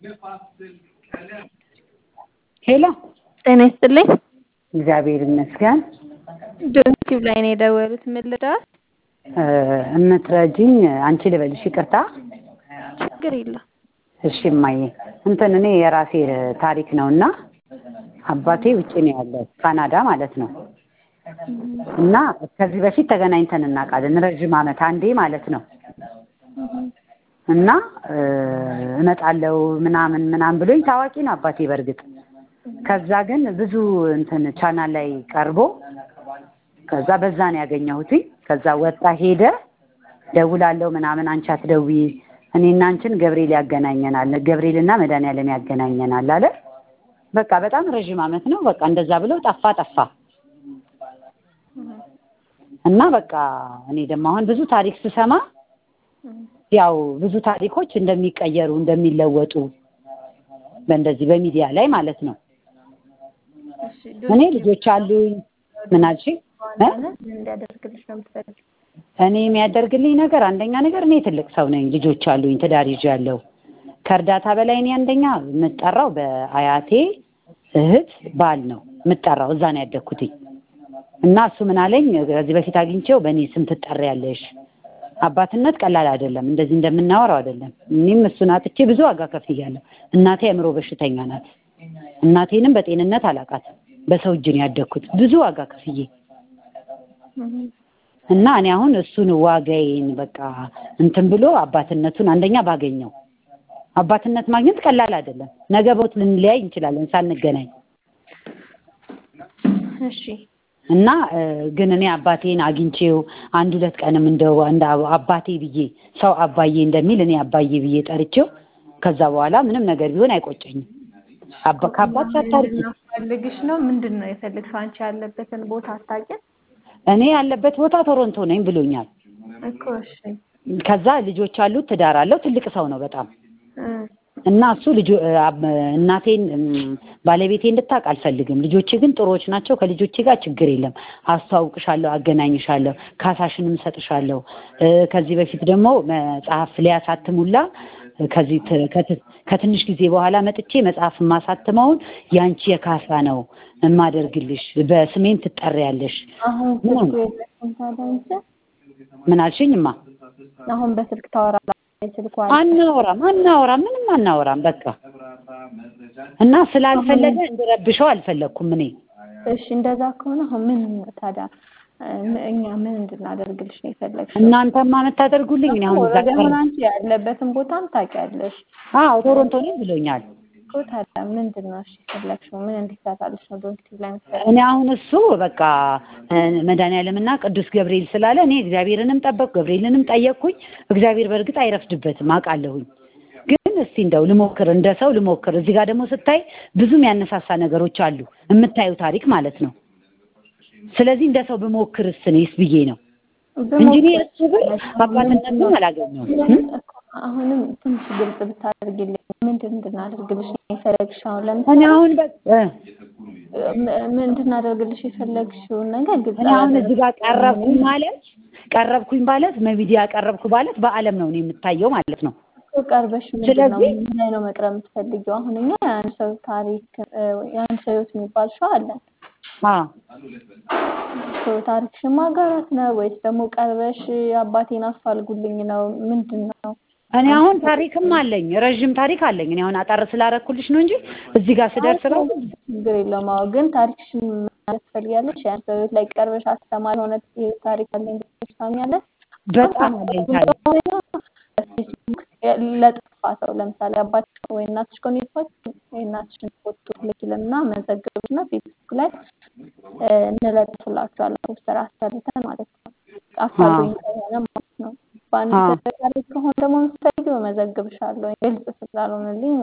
ሄሎ ጤና ይስጥልኝ። እግዚአብሔር ይመስገን። ዶንኪው ላይ ነው የደወሉት። ምን ልደዋል? እምትረጂኝ አንቺ ልበልሽ? ይቅርታ። ችግር የለም። እሺ እማዬ፣ እንትን እኔ የራሴ ታሪክ ነው እና አባቴ ውጭ ነው ያለው ካናዳ ማለት ነው። እና ከዚህ በፊት ተገናኝተን እናውቃለን ረዥም ዓመት አንዴ ማለት ነው። እና እመጣለሁ ምናምን ምናምን ብሎኝ ታዋቂ ነው አባቴ በእርግጥ ከዛ ግን ብዙ እንትን ቻናል ላይ ቀርቦ ከዛ በዛ ነው ያገኘሁት። ከዛ ወጣ ሄደ። ደውላለሁ ምናምን አንቺ አትደውዪ እኔና አንቺን ገብርኤል ያገናኘናል፣ ገብርኤልና መድኃኒዓለም ያገናኘናል አለ። በቃ በጣም ረዥም ዓመት ነው። በቃ እንደዛ ብሎ ጠፋ ጠፋ እና በቃ እኔ ደግሞ አሁን ብዙ ታሪክ ስሰማ ያው ብዙ ታሪኮች እንደሚቀየሩ እንደሚለወጡ በእንደዚህ በሚዲያ ላይ ማለት ነው። እኔ ልጆች አሉኝ። ምን አልሽኝ? እንዲያደርግልሽ ነው የምትፈልጊው? እኔ የሚያደርግልኝ ነገር አንደኛ ነገር እኔ ትልቅ ሰው ነኝ፣ ልጆች አሉኝ፣ ትዳር ይዣለሁ። ከእርዳታ በላይ እኔ አንደኛ የምጠራው በአያቴ እህት ባል ነው የምጠራው። እዛ ነው ያደግኩትኝ እና እሱ ምን አለኝ ከዚህ በፊት አግኝቼው በእኔ ስም ትጠሪያለሽ። አባትነት ቀላል አይደለም፣ እንደዚህ እንደምናወራው አይደለም። እኔም እሱን አጥቼ ብዙ ዋጋ ከፍያለሁ። እናቴ አእምሮ በሽተኛ ናት። እናቴንም በጤንነት አላውቃትም። በሰው እጅ ነው ያደግኩት ብዙ ዋጋ ከፍዬ እና እኔ አሁን እሱን ዋጋዬን በቃ እንትን ብሎ አባትነቱን አንደኛ ባገኘው አባትነት ማግኘት ቀላል አይደለም። ነገ ቦት ልንለያይ እንችላለን ሳንገናኝ እሺ እና ግን እኔ አባቴን አግኝቼው አንድ ሁለት ቀንም እንደው እንደ አባቴ ብዬ ሰው አባዬ እንደሚል እኔ አባዬ ብዬ ጠርቼው ከዛ በኋላ ምንም ነገር ቢሆን አይቆጨኝም። አባ ከአባት ሳታርቂ ፈልግሽ ነው ምንድን ነው የፈለግሽው? አንቺ ያለበትን ቦታ አታውቂም እኔ ያለበት ቦታ ቶሮንቶ ነኝ ብሎኛል። እኮ እሺ ከዛ ልጆች አሉት፣ ትዳር አለው፣ ትልቅ ሰው ነው በጣም እና እሱ ልጆ እናቴን ባለቤቴ እንድታውቅ አልፈልግም። ልጆቼ ግን ጥሩዎች ናቸው። ከልጆቼ ጋር ችግር የለም። አስተዋውቅሻለሁ፣ አገናኝሻለሁ፣ ካሳሽንም እሰጥሻለሁ። ከዚህ በፊት ደግሞ መጽሐፍ ሊያሳትሙላ ከዚህ ከትንሽ ጊዜ በኋላ መጥቼ መጽሐፍ የማሳትመውን ያንቺ የካሳ ነው የማደርግልሽ፣ በስሜን ትጠሪያለሽ። አሁን ስልኩ የለሽም ታዲያ አንቺ? ምን አልሽኝማ? አሁን በስልክ ታወራለህ? ስልኩ አለ? አናወራም አናወራም ምንም አናወራም። በቃ እና ስላልፈለገ እንድረብሸው አልፈለግኩም እኔ። እሺ እንደዛ ከሆነ አሁን ምን ታዲያ እኛ ምን እንድናደርግልሽ ነው የፈለግሽው? እናንተማ የምታደርጉልኝ እኔ አሁን እዛ ደግሞ አንቺ ያለበትን ቦታም ታውቂያለሽ አዎ ቶሮንቶ ነኝ ብሎኛል። እኮ ታዲያ ምንድን ነው እሺ የፈለግሽው? ምን እንዲሰራልሽ ነው ዶንኪቲቭ ላይ የምትፈልጊው? እኔ አሁን እሱ በቃ መድኃኒዓለምና ቅዱስ ገብርኤል ስላለ እኔ እግዚአብሔርንም ጠበቅኩ ገብርኤልንም ጠየቅኩኝ። እግዚአብሔር በእርግጥ አይረፍድበትም አውቃለሁኝ። ግን እስቲ እንደው ልሞክር እንደ ሰው ልሞክር። እዚህ ጋር ደግሞ ስታይ ብዙ የሚያነሳሳ ነገሮች አሉ የምታዩ ታሪክ ማለት ነው። ስለዚህ እንደ ሰው ብሞክርስ እኔስ ብዬ ነው እንጂ እኔ እሱ ግን አባትነቱን አላገኘውም። አሁንም ትንሽ ግልጽ ብታደርጊልኝ ምንድን እንድናደርግልሽ ነው የፈለግሽው? አሁን ለምሳሌ እኔ አሁን በ ምን እንድናደርግልሽ የፈለግሽውን ነገር ግልጽ እኔ አሁን እዚህ ጋር ቀረብኩኝ ማለት ቀረብኩኝ ማለት በሚዲያ ቀረብኩ ማለት በዓለም ነው እኔ የምታየው ማለት ነው። እኮ ቀርበሽ ምንድን ነው ስለዚህ- ምን ላይ ነው መቅረብ የምትፈልጊው? አሁን እኛ የአንድ ሰው ታሪክ የአንድ ሰው ህይወት የሚባል ሸው አለን። አዎ ሰው ታሪክሽን ማጋራት ነው ወይስ ደግሞ ቀርበሽ አባቴን አፋልጉልኝ ነው? ምንድን ነው? እኔ አሁን ታሪክም አለኝ ረዥም ታሪክ አለኝ። እኔ አሁን አጠር ስላረኩልሽ ነው እንጂ እዚህ ጋር ስደርስ ራሱ ችግር የለውም። አዎ ግን ታሪክሽን ማለት ትፈልጊያለሽ? የአንድ ሰው ህይወት ላይ ቀርበሽ አስተማሪ የሆነ ታሪክ አለኝ ብለሽ ታምኛለሽ? በጣም አለኝ ታሪክ ፌስቡክ ለጠፋ ሰው ለምሳሌ አባትሽ ወይ እናትሽ ከሆነ የጠፋችው የእናትሽን ፎቶ ልኪልና መዘገብና ፌስቡክ ላይ እ እንለጥፍላችኋለን ፖስተር አሰርተን ማለት ነው። አፋልጉኝ ከሆነ ማለት ነው። በአንድ አዎ። ታሪክ ከሆነ ደግሞ የምትፈልጊው እመዘግብሻለሁ ግልጽ ስላልሆነልኝ